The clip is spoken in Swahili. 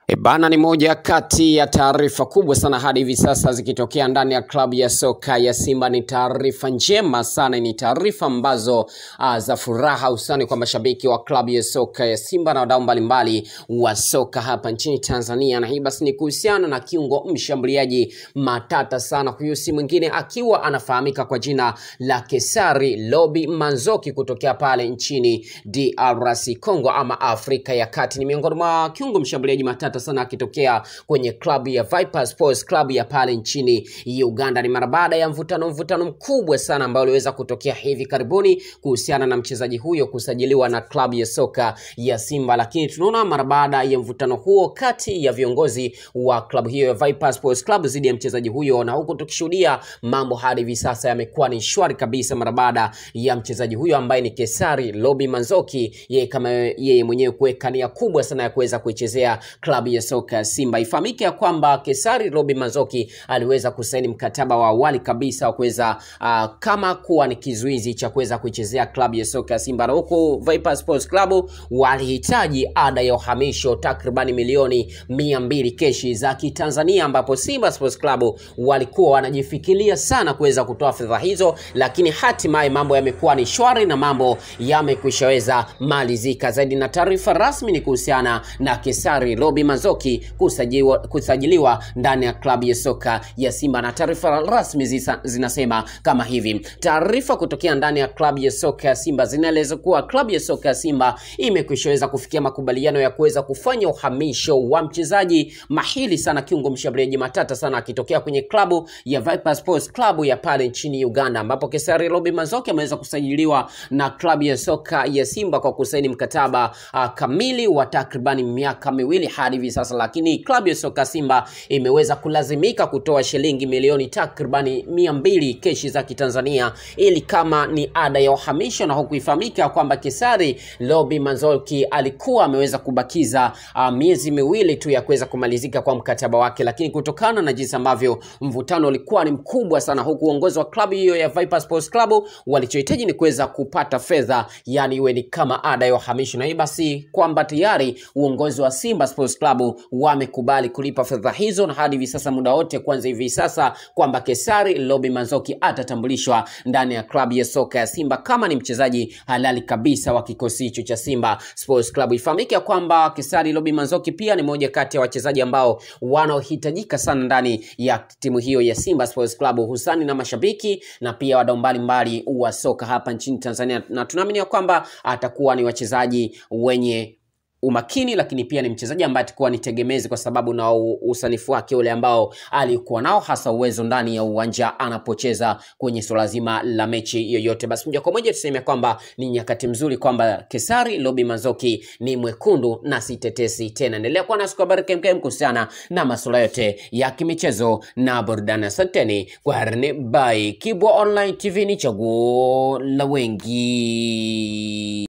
E bana, ni moja kati ya taarifa kubwa sana hadi hivi sasa zikitokea ndani ya klabu ya soka ya Simba. Ni taarifa njema sana, ni taarifa ambazo uh, za furaha usani kwa mashabiki wa klabu ya soka ya Simba na wadau mbalimbali wa soka hapa nchini Tanzania, na hii basi ni kuhusiana na kiungo mshambuliaji matata sana. Huyu si mwingine akiwa anafahamika kwa jina la Kesari Lobi Manzoki kutokea pale nchini DRC Congo ama Afrika ya Kati. Ni miongoni mwa kiungo mshambuliaji matata sana akitokea kwenye klabu ya Viper Sports Club ya pale nchini Uganda. Ni mara baada ya mvutano mvutano mkubwa sana ambao uliweza kutokea hivi karibuni kuhusiana na mchezaji huyo kusajiliwa na klabu ya soka ya Simba, lakini tunaona mara baada ya mvutano huo kati ya viongozi wa klabu hiyo ya Viper Sports Club dhidi ya mchezaji huyo, na huku tukishuhudia mambo hadi hivi sasa yamekuwa ni shwari kabisa mara baada ya mchezaji huyo ambaye ni Kesari Lobi Manzoki, yeye kama yeye mwenyewe kuweka nia kubwa sana ya kuweza kuichezea klabu ya soka ya Simba. Ifahamike ya kwamba Kesari Robi Manzoki aliweza kusaini mkataba wa awali kabisa wa kuweza uh, kama kuwa ni kizuizi cha kuweza kuichezea klabu ya soka ya Simba, na huku Viper Sports Club walihitaji ada ya uhamisho takribani milioni mia mbili keshi za Kitanzania, ambapo Simba Sports Club walikuwa wanajifikiria sana kuweza kutoa fedha hizo, lakini hatimaye mambo yamekuwa ni shwari na mambo yamekwishaweza malizika zaidi, na taarifa rasmi ni kuhusiana na Kesari Robi Manzoki kusajiliwa, kusajiliwa ndani ya klabu ya soka ya Simba na taarifa rasmi zisa, zinasema kama hivi. Taarifa kutokea ndani ya klabu ya soka ya Simba zinaeleza kuwa klabu ya soka ya Simba imekwishaweza kufikia makubaliano ya kuweza kufanya uhamisho wa mchezaji mahili sana, kiungo mshambuliaji matata sana akitokea kwenye klabu ya Viper Sports Club ya pale nchini Uganda, ambapo Kesari Robi Manzoki ameweza kusajiliwa na klabu ya soka ya Simba kwa kusaini mkataba uh, kamili wa takribani miaka miwili hadi hivi sasa, lakini klabu ya soka Simba imeweza kulazimika kutoa shilingi milioni takribani mia mbili keshi za Kitanzania ili kama ni ada ya uhamisho, na huku ifahamika kwamba Kesari Lobi Manzoki alikuwa ameweza kubakiza uh, miezi miwili tu ya kuweza kumalizika kwa mkataba wake, lakini kutokana na jinsi ambavyo mvutano ulikuwa ni mkubwa sana, huku uongozi wa klabu hiyo ya Viper Sports Club walichohitaji ni kuweza kupata fedha, yani iwe ni kama ada ya uhamisho, na hii basi kwamba tayari uongozi wa Simba Sports Club wamekubali kulipa fedha hizo, na hadi hivi sasa muda wote kwanza hivi sasa kwamba Kesari Lobi Manzoki atatambulishwa ndani ya klabu ya soka ya Simba kama ni mchezaji halali kabisa wa kikosi hicho cha Simba Sports Club. Ifahamike kwamba Kesari Lobi Manzoki pia ni moja kati ya wachezaji ambao wanaohitajika sana ndani ya timu hiyo ya Simba Sports Club, husani na mashabiki na pia wadau mbalimbali wa soka hapa nchini Tanzania, na tunaamini ya kwamba atakuwa ni wachezaji wenye umakini lakini pia ni mchezaji ambaye atakuwa ni tegemezi kwa sababu na usanifu wake ule ambao alikuwa nao, hasa uwezo ndani ya uwanja anapocheza kwenye swala zima la mechi yoyote. Basi moja kwa moja tuseme kwamba ni nyakati mzuri kwamba Kesari Lobi Manzoki ni mwekundu na si tetesi tena. Endelea kuwa nasi kwa habari kemkem kuhusiana na masuala yote ya kimichezo na burudani. Asanteni kwa harne by Kibwa Online TV, ni chaguo la wengi.